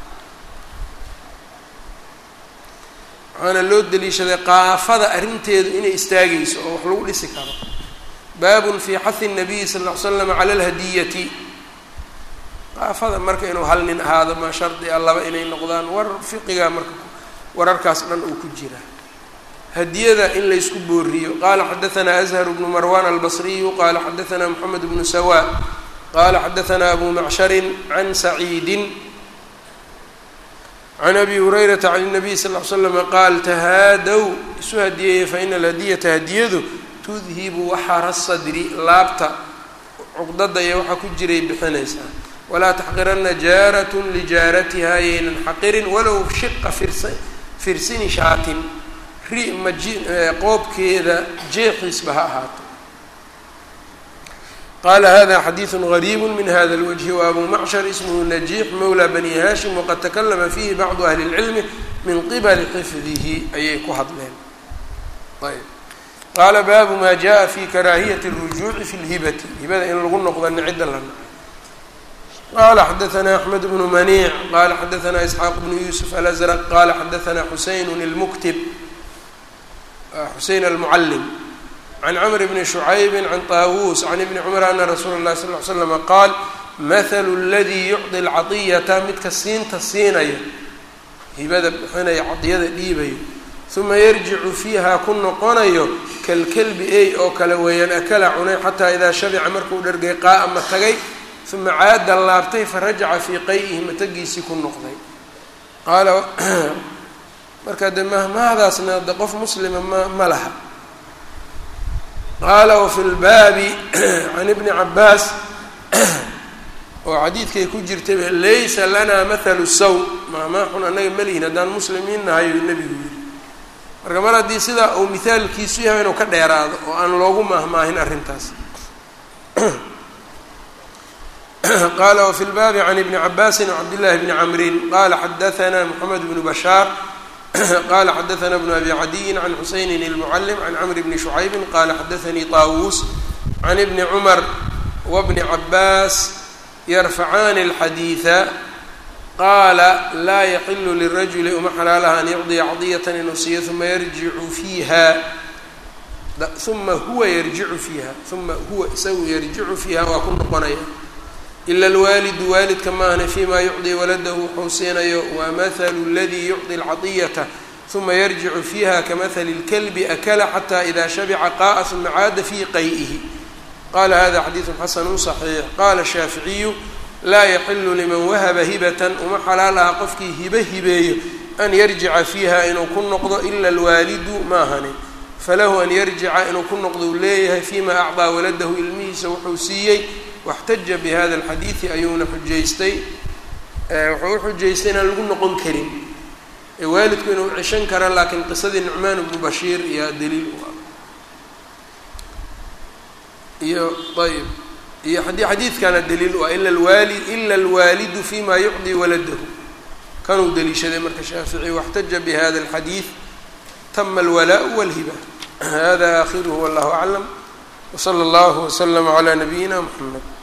waxaana loo deliishaday qaafada arrinteedu inay istaagayso oo wax lagu dhisi karo baabun fi xahi الnabiyi sal ll ly slam cala اlhadiyati qaafada marka inuu hal nin ahaado maa shardi a laba inay noqdaan war fiqiga marka wararkaas dhan uu ku jira hadiyada in laysku booriyo qala xadaanaa azhar bnu marwan albasriyu qala xadaanaa moxamed bnu sawa qala xadaanaa abu macsharin can saciidin can abi hurayrata can الnabiy sal l slama qaal tahaadow isu hadiyeeye faina alhadiyata hadiyadu tudhibu waxara sadri laabta cuqdada iyo waxaa ku jiray bixinaysaa walaa taxqirana jaarat lijaaratiha yaynan xaqirin walow shiqa firsa firsini shaatin ri maji qoobkeeda jeexiisba ha ahaato qala hada xadiidu gariibu min hada اlwجhi wabu macshar ismhu najiix mawla bani hashim waqad takalama fihi bacdu ahli اlcilmi min qibali xifdihi ayay ku hadleen ayb qaala baabu ma jaءa fi karaahiyati الrujuuci fi اlhibati hibada in lagu noqdo nicida la naco qala xadaana axmed bnu maniic qala xadaana isxaaq bnu yusuf alazrq qala xadaana xuseyn اlmuktib xuseyn almucalim can cmr bni shucaybi can taawuus can ibni cumar ana rasuula اlahi sal ly slama qaal mahalu اladii yucطi اlcaطiyata midka siinta siinaya hibada bixinaya cadiyada dhiibayo uma yarjicu fiiha ku noqonayo kalkelbi ey oo kale weeyaan akala cunay xataa idaa shabica markuu dhergay qaa ma tagay uma caada laabtay farajaca fii qay'ihi matagiisii ku noqday qaala marka de mahmahdaasna de qof muslima ma ma laha qaala wafi lbaabi can ibni cabaas oo xadiidkay ku jirtay laysa lana mathalu saw mahmaaxun annaga malihin haddaan muslimiin nahay uu nebigu yidhi marka mar haddii sidaa uu mithaalkiisu yahay inuu ka dheeraado oo aan loogu mahmaahin arrintaas qala wfi lbaabi can ibni cabaasin wcabdillahi bni camrin qala xadaana moxamed bnu bashaar qala xadaana bnu abi cadiyin can xuseynin ilmucalim can camr bni shucaybi qala xadaanii taawuus can ibni cumar wabni cabaas yarfacaani alxadiida qaala laa yaxilu lirajuli uma xalaalaha an yucdiya cadiyatan inuu siiyo uma yarjicu fiiha uma huwa yarjicu fiiha uma huwa isagu yarjicu fiiha waa ku noqonaya ila alwaalidu waalidka maahne fima yucdi waladahu wuxuu siinayo wa mathalu اladii yucطi اlcaطiyata uma yarjicu fiiha kamahali اlkalbi akala xata ida shabica qa'a uma caada fii qay'ihi qala hada xadiidu xasanu صaxiix qala shaaficiyu laa yaxilu liman wahaba hibatan uma xalaal aha qofkii hibe hibeeyo an yarjica fiiha inuu ku noqdo ila alwaalidu maahane falahu an yarjica inuu ku noqdo uu leeyahay fima acطaa waladahu ilmihiisa wuxuu siiyey waxtaja bihada alxadiidi ayuuna xujaystay wuxuu u xujaystay inaan lagu noqon karin ee waalidku inuu cishan kara laakiin qisadii nucmaan bnu bashiir iyo daliil u ah iyo ayb iyo haddii xadiidkana daliil u ah ila alwaali ila alwaalidu fima yucdii waladahu kanuu daliishaday marka shaafici waxtaja bihada alxadiid tama alwalaau walhiba hada akhiruhu wallahu aclam wsala allahu waslama calaa nabiyina mxamed